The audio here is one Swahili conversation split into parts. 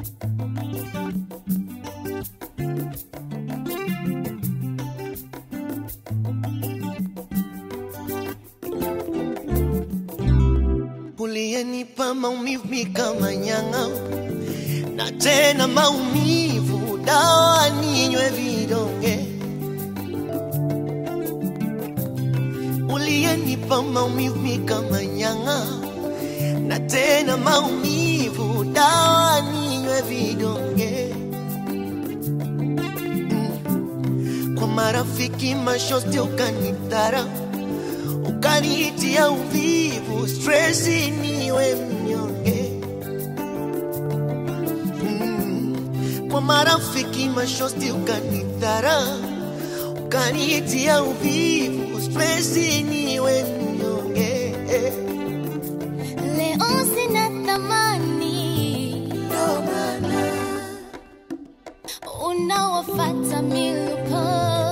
uliyenipa maumivu mi kama nyang'a, na tena maumivu dawa ninywe vidonge. Uliyenipa maumivu mi kama nyang'a, na tena maumivu dawa ninywe vidonge. Mm. Kwa marafiki mashosti ukanitara ukanitia uvivu, stresi niwe mnyonge. Mm. Kwa marafiki mashosti ukanidhara, ukanitia uvivu, stresi niwe mnyonge. Leo sina thamani, unawafata miluko.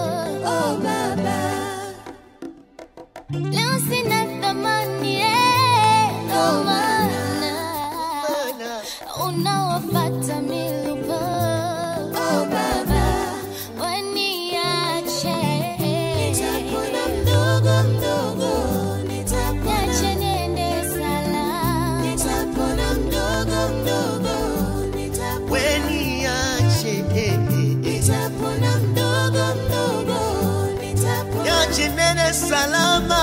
Leo sina thamani, eh, ndo maana Mana, unawafata miluko. Waniache. Niache niende salama. weniache, eh, eh, eh. niache nene salama.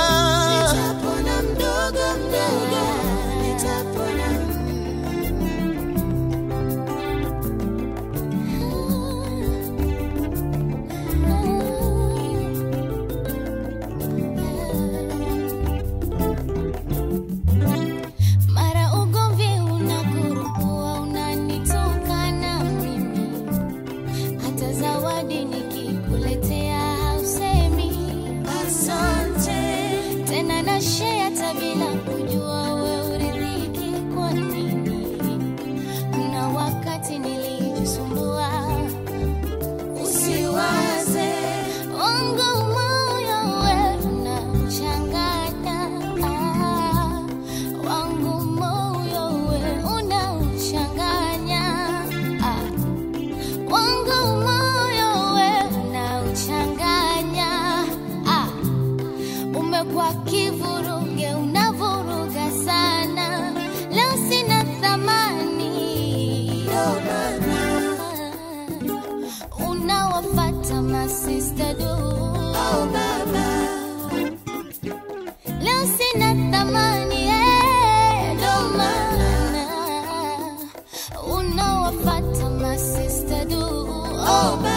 Mara ugomvi unakurukua, unanitukana mimi, hata zawadi nikikuletea hausemi asante tena, na share hata bila kujua we uridhiki kwa nini. Kuna wakati nilijisumbua usiwaze wangu moyo we unachanganya ah, wangu moyo we unauchanganya ah, wangu moyo we unauchanganya ah, umekuwa kivuruge unavuruga sana leo sina thamani unawafata masista du leo sina thamani eh, ndo maana unawafata masista du oh,